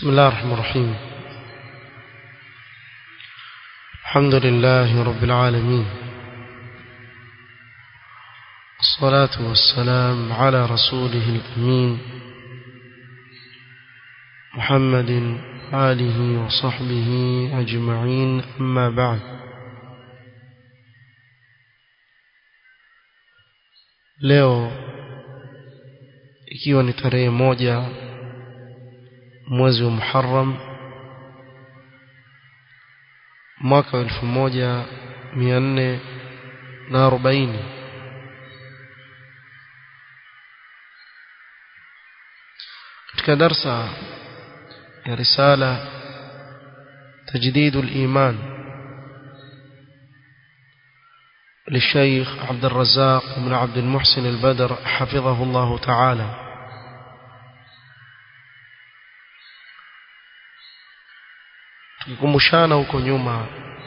بسم الله الرحمن الرحيم الحمد لله رب العالمين الصلاة والسلام على رسوله الأمين محمد آله وصحبه أجمعين أما بعد leo ikiwa ni tarehe moja mwezi wa Muharram mwaka wa elfu moja mia nne na arobaini katika darsa ya risala تجديد الإيمان للشيخ عبد الرزاق بن عبد المحسن البدر حفظه الله تعالى tukikumbushana huko nyuma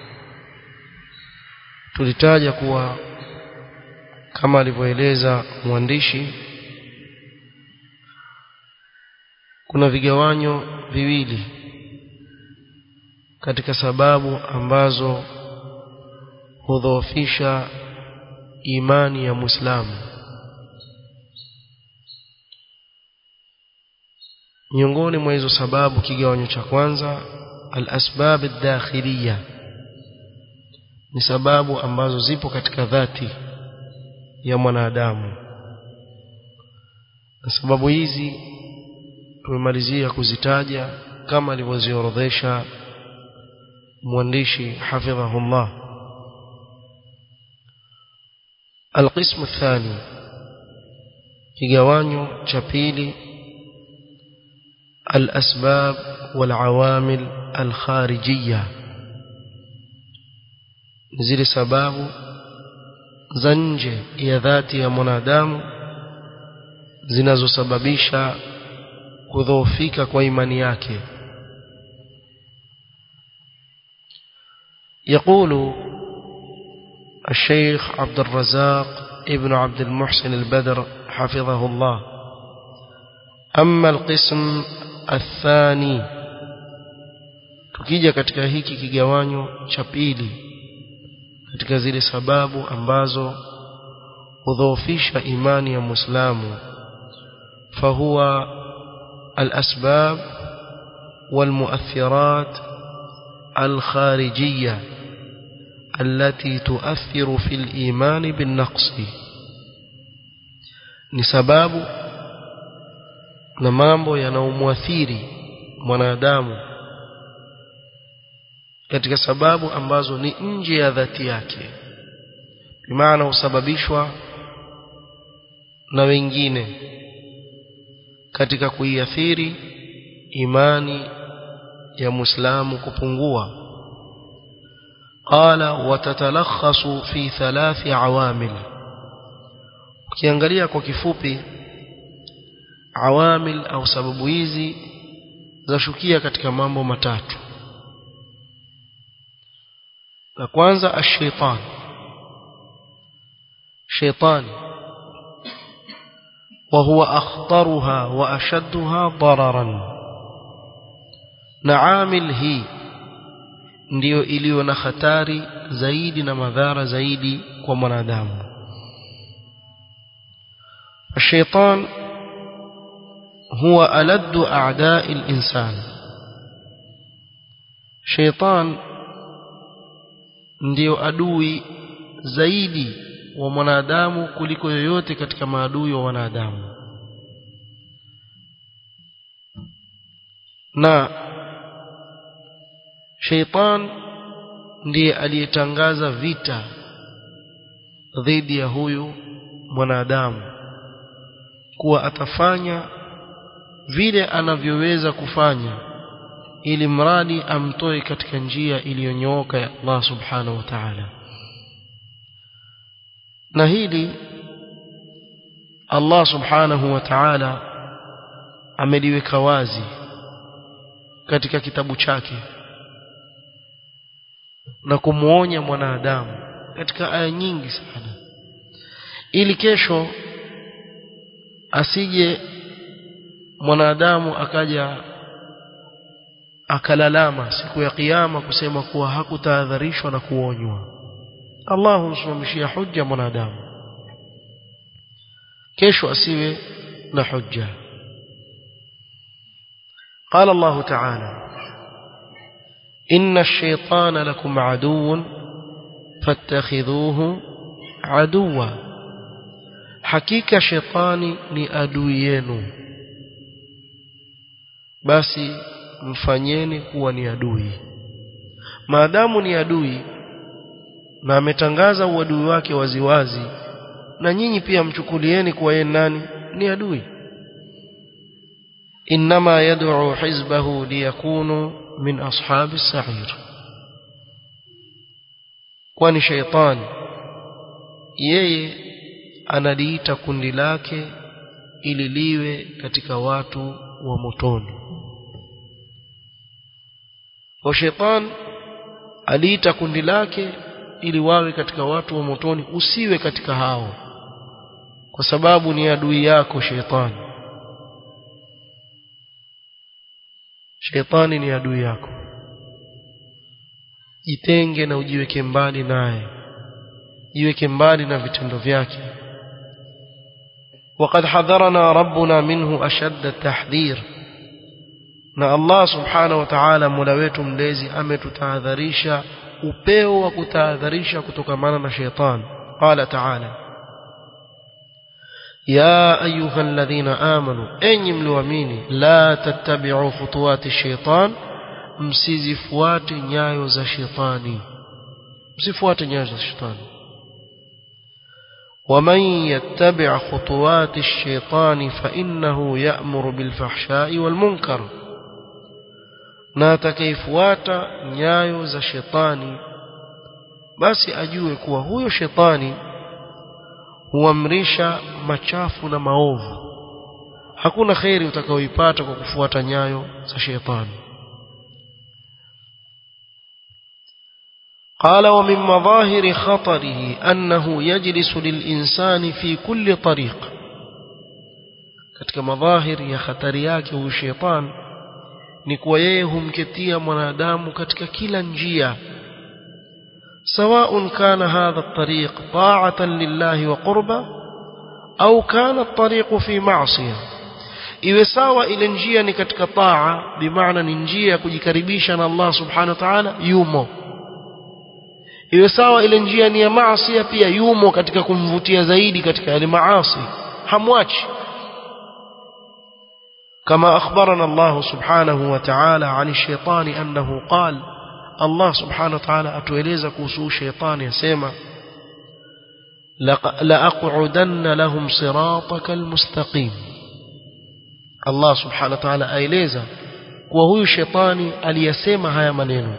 tulitaja kuwa kama alivyoeleza mwandishi kuna vigawanyo viwili katika sababu ambazo hudhoofisha imani ya Muislamu miongoni mwa hizo sababu kigawanyo cha kwanza al-asbab ad-dakhiliya ni sababu ambazo zipo katika dhati ya mwanadamu na sababu hizi tumemalizia kuzitaja kama alivyoziorodhesha mwandishi hafidhahullah القسم الثاني kigawanyo cha pili الأسباب والعوامل الخارجية zile sababu za nje ya dhati ya mwanadamu zinazosababisha kudhoofika kwa imani yake يقول الشيخ عبد الرزاق ابن عبد المحسن البدر حفظه الله أما القسم الثاني tukija katika hiki kigawanyo cha pili katika zile sababu ambazo hudhoofisha imani ya Muislamu fahuwa al-asbab wal-mu'athirat al-kharijiyya التي تؤثر في الإيمان بالنقص ni sababu na mambo yanaomwathiri mwanadamu katika sababu ambazo ni nje ya dhati yake bimaana husababishwa na wengine katika kuiathiri imani ya Muislamu kupungua قال وتتلخص في ثلاث عوامل ukiangalia kwa kifupi awamil au sababu hizi zashukia katika mambo matatu la kwanza ash-shaytan shaytan وهو أخطرها وأشدها ضررا نعامل هي ndiyo iliyo na hatari zaidi na madhara zaidi kwa mwanadamu الشيطان هو ألد أعداء الإنسان شيطان ndio adui zaidi wa mwanadamu kuliko yoyote katika maadui wa wanadamu na sheitan ndiye aliyetangaza vita dhidi ya huyu mwanadamu kuwa atafanya vile anavyoweza kufanya ili mradi amtoe katika njia iliyonyooka ya Allah subhanahu wa ta'ala na hili Allah subhanahu wa ta'ala ameliweka wazi katika kitabu chake na kumuonya mwanadamu katika aya nyingi sana ili kesho asije mwanadamu akaja akalalama siku ya kiyama kusema kuwa hakutahadharishwa na kuonywa Allah humsimamishia hujja mwanadamu kesho asiwe na hujja قال الله تعالى إن الشيطان لكم عدو فاتخذوه عدوا حقيقة شيطاني ni adui yenu basi mfanyeni kuwa ni adui maadamu ni adui na ametangaza uadui wake waziwazi na nyinyi pia mchukulieni kuwa yeye nani ni adui inma yad'u hizbahu liyakunu min ashabi sa'ir kwani shaytan yeye analiita kundi lake ili liwe katika watu wa motoni kwa shaytan aliita kundi lake ili wawe katika watu wa motoni usiwe katika hao kwa sababu ni adui yako shetani shetani ni adui yako jitenge na ujiweke mbali naye jiweke mbali na vitendo vyake وقد حذرنا ربنا منه أشد التحذير na Allah subhanahu wa ta'ala mola wetu mlezi ametutahadharisha upeo wa kutahadharisha kutokamana na sheitan qala ta'ala ya ayuha alladhina amanu enyi mlioamini la tattabi'u khutuwati shaitan msizifuate nyayo za shetani msifuate nyayo za shetani ومن يتبع خطوات الشيطان فإنه يأمر بالفحشاء والمنكر na atakayefuata nyayo za shetani basi ajue kuwa huyo shetani huamrisha machafu na maovu hakuna kheri utakayoipata kwa kufuata nyayo za shetani قال ومن مظاهر خطره أنه يجلس للإنسان في كل طريق katika madhahir ya hatari yake huyu shetani ni kuwa yeye humketia mwanadamu katika kila njia سواء كان هذا الطريق طاعة لله وقربة أو كان الطريق في معصية iwe sawa ile njia ni katika taa bimaana ni njia ya kujikaribisha na Allah subhanahu wa ta'ala yumo iwe sawa ile njia ni ya maasi pia yumo katika kumvutia zaidi katika yale maasi hamwachi كما أخبرنا الله سبحانه وتعالى عن الشيطان أنه قال الله سبحانه وتعالى أتوeleza kuhusu shetani yasema لأقعدن لهم صراطك المستقيم Allah subhanahu wa ta'ala aeleza kuwa huyu shetani aliyasema haya maneno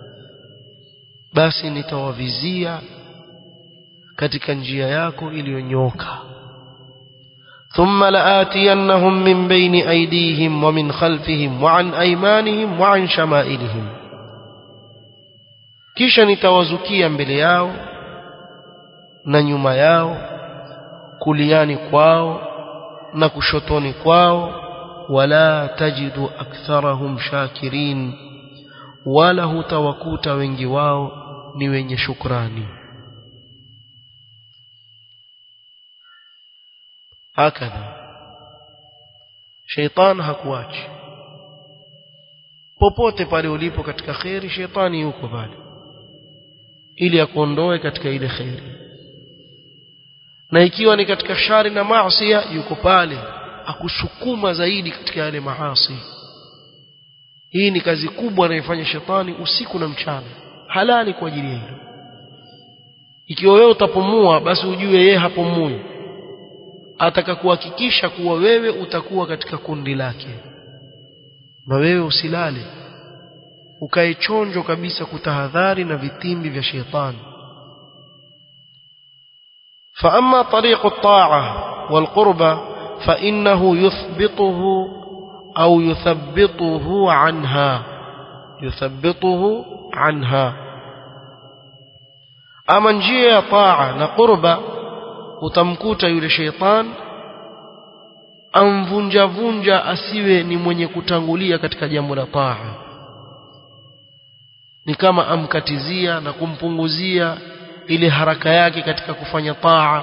basi nitawavizia katika njia yako iliyonyoka ثم لآتينهم من بين أيديهم ومن خلفهم وعن أيمانهم وعن شمائلهم kisha nitawazukia mbele yao na nyuma yao kuliani kwao na kushotoni kwao wala tajidu aktharahum shakirin wala hutawakuta wengi wao ni wenye shukrani hakadha sheitan hakuachi popote pale ulipo katika kheri sheitani yuko pale ili akuondoe katika ile kheri na ikiwa ni katika shari na maasi yuko pale akusukuma zaidi katika yale maasi hii ni kazi kubwa anayofanya shetani usiku na mchana halali kwa ajili ya hilo ikiwa wewe utapumua basi ujue yeye hapumui ataka kuhakikisha kuwa wewe utakuwa katika kundi lake na wewe usilale ukae chonjo kabisa kutahadhari na vitimbi vya shetani فأما طريق الطاعة والقربة فإنه يثبطه أو يثبطه عنها يثبطه عنها أما نجي طاعة نقربة utamkuta yule sheitan amvunja vunja asiwe ni mwenye kutangulia katika jambo la taa ni kama amkatizia na kumpunguzia ile haraka yake katika kufanya taa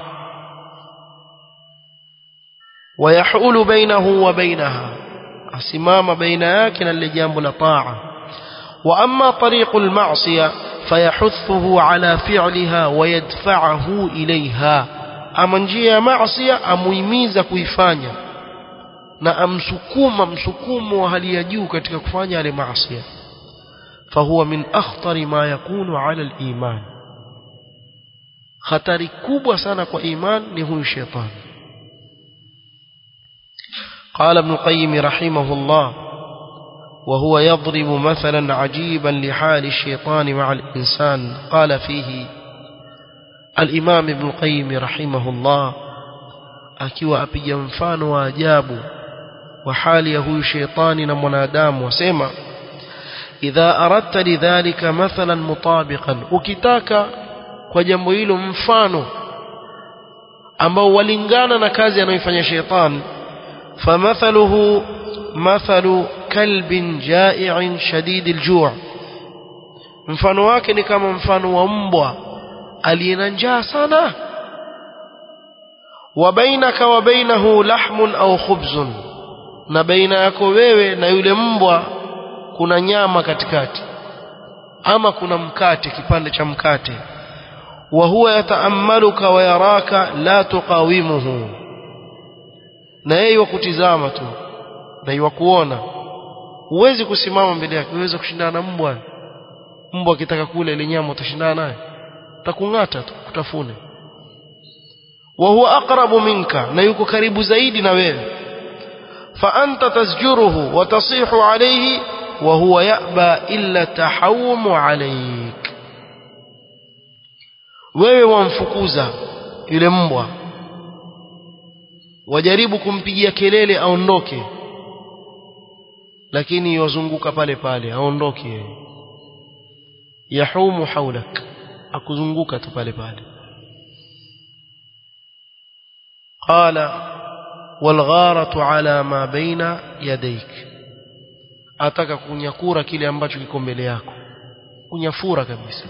wayahulu bainahu wa bainaha asimama baina yake na lile jambo la taa wa amma tariqu al-ma'siyah fayahuthuhu ala fi'liha wa yadfa'uhu ilayha ama njia ya maasiya amuhimiza kuifanya na amsukuma msukumo wa hali ya juu katika kufanya yale maasiya fahuwa min akhtari ma yakunu ala al-iman hatari kubwa sana kwa iman ni huyu shetani قال ابن القيم رحمه الله وهو يضرب مثلا عجيبا لحال الشيطان مع الإنسان قال فيه الإمام ابن القيم رحمه الله akiwa apiga mfano wa ajabu wa hali ya huyu shetani na mwanadamu wasema idha aradta lidhalika mathalan mutabiqan ukitaka kwa jambo hilo mfano ambao walingana na kazi anayoifanya shetani famathaluhu mathalu kalbin jai'in shadid aljuu' mfano wake ni kama mfano wa mbwa aliyena njaa sana wa bainaka wa bainahu lahmun au khubzun na baina yako wewe na yule mbwa kuna nyama katikati ama kuna mkate kipande cha mkate wa huwa yataammaluka wa yaraka la tuqawimuhu na yeye wakutizama tu na yuwakuona huwezi kusimama mbele yake uweze kushindana na mbwa mbwa akitaka kula ile nyama utashindana naye takung'ata tu kutafune wa huwa aqrabu minka na yuko karibu zaidi na wewe fa anta tasjuruhu wa tasihu alayhi wa huwa ya'ba illa tahawumu alayk wewe wamfukuza yule mbwa wajaribu kumpigia kelele aondoke lakini yozunguka pale pale aondoke yeye yahumu haulak akuzunguka tu pale pale qala walgharatu ala ma baina yadayk ataka kunyakura kile ambacho kiko mbele yako kunyafura kabisa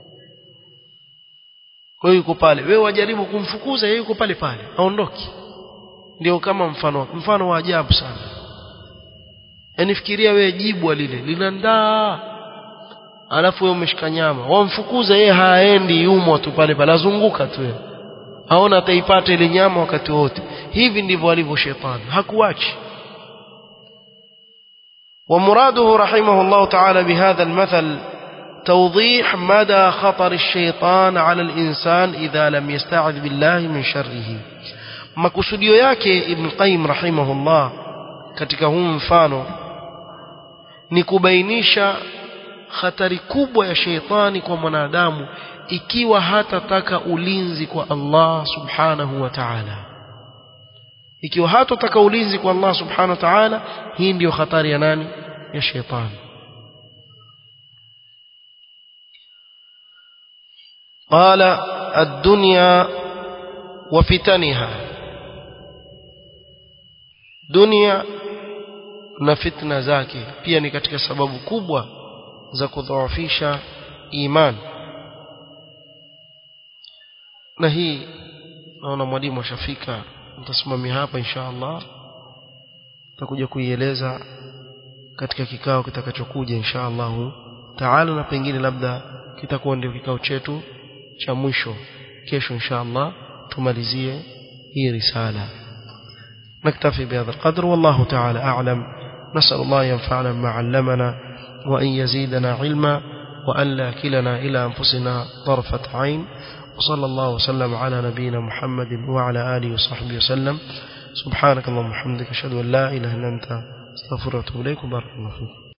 kwa hiyo yuko pale wewe wajaribu kumfukuza yeye yuko pale pale aondoki ndio kama mfano mfano wa ajabu sana yani fikiria wewe jibwa lile linandaa alafu wewe umeshika nyama wamfukuza yeye haendi yumo tu pale pale azunguka tu yeye aona ataipata ile nyama wakati wote hivi ndivyo alivyo shetani hakuachi ومراده رحمه الله تعالى بهذا المثل توضيح مدى خطر الشيطان على الإنسان إذا لم يستعذ بالله من شره makusudio yake Ibn Qayyim rahimahullah katika huu mfano ni kubainisha hatari kubwa ya sheitani kwa mwanadamu ikiwa hatataka ulinzi kwa Allah subhanahu wa ta'ala ikiwa hatataka ulinzi kwa Allah subhanahu wa ta'ala hii ndiyo hatari ya nani ya sheitani قال الدنيا وفتنها dunia na fitna zake pia ni katika sababu kubwa za kudhoofisha iman na hii naona mwalimu ashafika nitasimamia hapa insha Allah tutakuja kuieleza katika kikao kitakachokuja insha Allah taala na pengine labda kitakuwa ndio kikao chetu cha mwisho kesho insha Allah tumalizie hii risala نكتفي بهذا القدر والله تعالى أعلم نسأل الله ينفعنا ما علمنا وأن يزيدنا علما وأن لا كلنا إلى أنفسنا طرفة عين وصلى الله وسلم على نبينا محمد وعلى آله وصحبه وسلم سبحانك اللهم وبحمدك أشهد أن لا إله إلا أنت استغفرك وأتوب إليك وبارك الله فيك